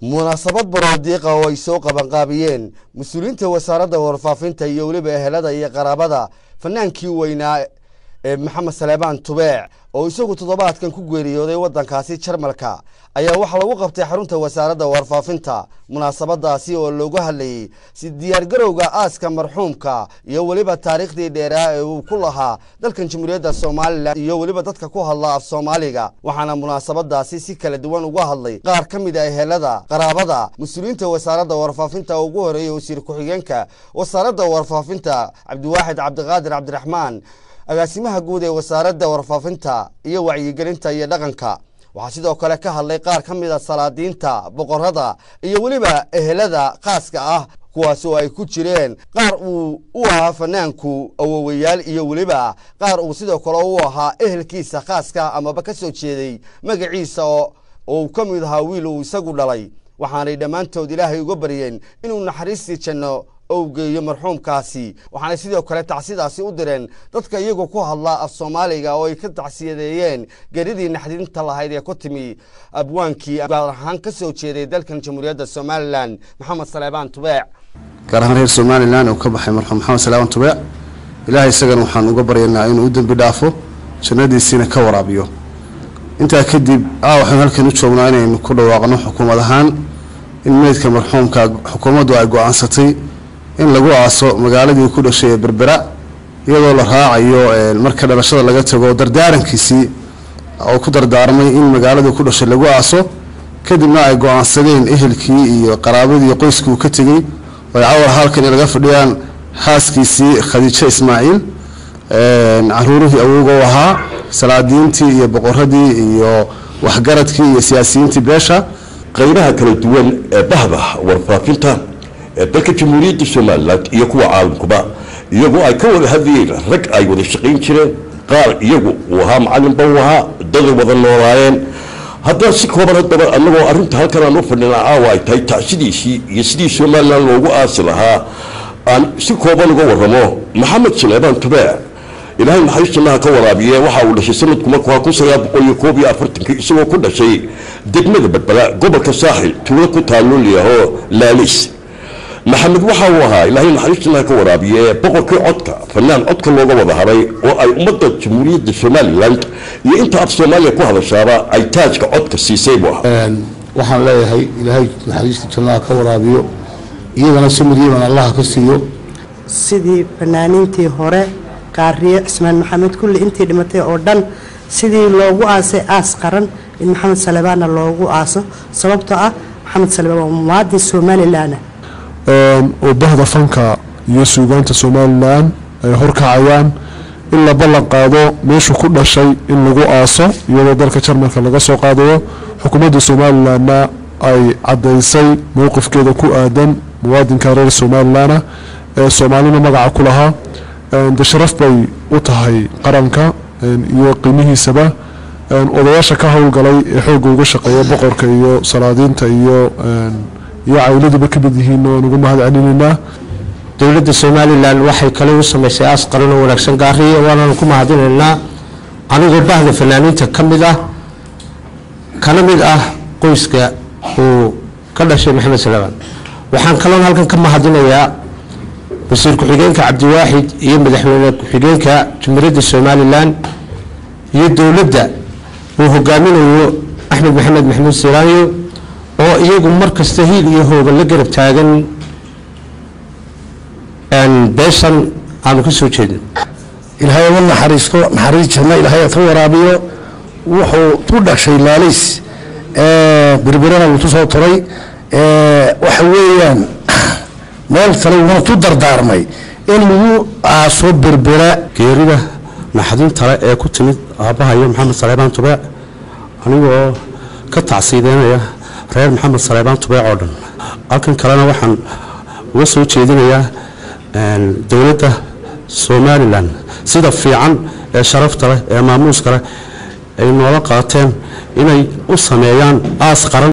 munaasabad baroodiiqa oo ay soo qabanqaabiyeen mas-uuliyiinta wasaaradda warfaafinta iyo weliba ehelada iyo qaraabada fanaankii weynaa ee maxamed saleebaan tubeec oo isagu toddobaadkan ku geeriyooday waddankaasi jarmalka ayaa waxaa lagu qabtay xarunta wasaaradda warfaafinta munaasabadaasi oo loogu hadlayey si diyaargarowga aaska marxuumka iyo weliba taariikhdii dheeraa ee uu ku lahaa dalkan jamhuuriyadda somalilan iyo weliba dadka ku hadla af soomaaliga waxaana munaasabadaasi si kala duwan uga hadlay qaar ka mid a ehelada qaraabada mas-uuliyiinta wasaaradda warfaafinta ugu horeeyey wasiir ku-xigeenka wasaaradda warfaafinta cabdiwaaxid cabdiqaadir cabdiraxmaan agaasimaha guud ee wasaaradda warfaafinta iyo wacyigelinta iyo dhaqanka waxaa sidoo kale ka hadlay qaar ka mid a salaadiinta boqorada iyo weliba ehelada khaaska ah kuwaas oo ay ku jireen qaar uu u ahaa fanaanku awowayaal iyo weliba qaar uu sidoo kale u ahaa ehelkiisa khaaska amaba ka soo jeeday magaciisa oo uu ka mid ahaa wiil uu isagu dhalay waxaanay dhammaantood ilaahay uga baryeen inuu naxariistii janno ou geeyo marxuumkaasi waxaanay sidoo kale tacsidaasi u direen dadka iyagu ku hadla af soomaaliga oo ay ka tacsiyadeeyeen geridii naxdinta lahayd ee ku timi abwaankii gaar ahaan ka soo jeeday dalkan jamhuuriyadda somalilan maxamed saleebaan tubeec gaar ahaan reer somalilan uu ka baxay marxuum maxamed saleebaan tubeec ilaahay isagana waxaan uga baryaynaa inuu u dembi dhaafo jannadiisiina ka waraabiyo intaa kadib a waxaynu halkan u joognaa inaynu ku dhawaaqno xukuumad ahaan in meydka marxuumka xukuumaddu ay go-aansatay in lagu aaso magaaladii ku dhashay ee berbera iyadoo la raacayo marka dhalashada laga tago dardaarankiisii oo ku dardaarmay in magaaladii ku dhashay lagu aaso kadibna ay go-aansadeen ehelkii iyo qaraabadii qoyskii uu ka tegey oo ay cawar halkan in laga fadhiyaan xaaskiisii khadiijo ismaaciil caruurihii awowga u ahaa salaadiintii iyo boqoradii iyo waxgaradkii iyo siyaasiyiintii beesha qaybaha kala duwan ee bahda warfaafinta ee dalka jamhuuriyadda somalilan iyo kuwa caalamkuba iyagoo ay ka wada hadlayeen rag ay wada shaqayn jireen qaar iyagu uu ahaa macalinba uu ahaa daday wada noolaayeen haddana si kooban haddaba annagoo arrinta halkan aan u fadhinaa caawa ay tahay tacsidiisii iyo sidii somalilan loogu aasi lahaa aan si kooban uga waramo maxamed saleebaan tubeec ilaahay maxay jannaha ka waraabiye waxa uu dhashay sanadku markuu ahaa kun sagaal boqol iyo koob iyo afartankii isagoo ku dhashay degmada badbada gobolka saaxil tuulo ku taalloo layahoo laalis maxamed waxa uu ahaa ilaahay naxariis jannaha ka waraabiye boqorkii codka fanaan codka looga wada haray oo ay ummadda jamhuuriyadda somalilan iyo inta af soomaaliya ku hadashaaba ay taajka codka siisay buu ahaa waxaan leeyahay ilaahay naxariista jannaha ka waraabiyo iyagana samiriyaban allaha ka siiyo sidii fanaaniintii hore qaariye cismaan maxamed kulli intii dhimatay oo dhan sidii loogu aasay aas qaran in maxamed salebaanna loogu aaso sababtoo ah maxamed salebaan waa muwaadin somalilanah oo bahda fanka iyo suugaanta somalilan ay horkacayaan in la ballan qaado meeshuu ku dhashay in lagu aaso iyadoo dalka jarmalka laga soo qaadayo xukuumadda somalilanna ay caddaysay mowqifkeeda ku aadan muwaadinka reer somalilana ee soomaalina magaca ku lahaa de sharaf bay u tahay qaranka iyo qiimihiisaba odayaasha ka howlgalay ee xoogga uga shaqeeya boqorka iyo salaadiinta iyo iyo cawladuba ka mid yihiin waan uga mahad celinaynaa dowladda somalilan waxay kale u samaysay aas qaran oo wanaagsan gaariye waananu ku mahadinaynaa anigoo bahda fanaaniinta ka mid ah kana mid ah qoyska uu ka dhashay maxamed salebaan waxaan kaloon halkan ka mahadinayaa wasiir ku-xigeenka cabdiwaaxid iyo madaxweyne ku-xigeenka jumhuuriyadda somalilan iyo dowladda uu hogaaminayo axmed maxamed maxamuud siraanyo oo iyagu mar kasta hiil iyo hooga la garab taagan beeshan aanu ka soo jeedin ilaahay uga naxariisto naxariis janno ilaahay ka waraabiyo wuxuu ku dhashay laaliis berbirana wuu tusoo turay waxa weeyaan meel kale wuuna tu dardaarmay in lagu aaso berbera geerida naxdintale ee ku timid aabbahayo maxamed saleebaan tubeec anigoo ka tacsiideynaya reer maxamed saleebaan tubeec oo dhan halkan kalena waxaan uga soo jeedinayaa dowladda somalilan sida fiican ee sharafta leh ee maamuuska leh ay noola qaateen inay u sameeyaan aas qaran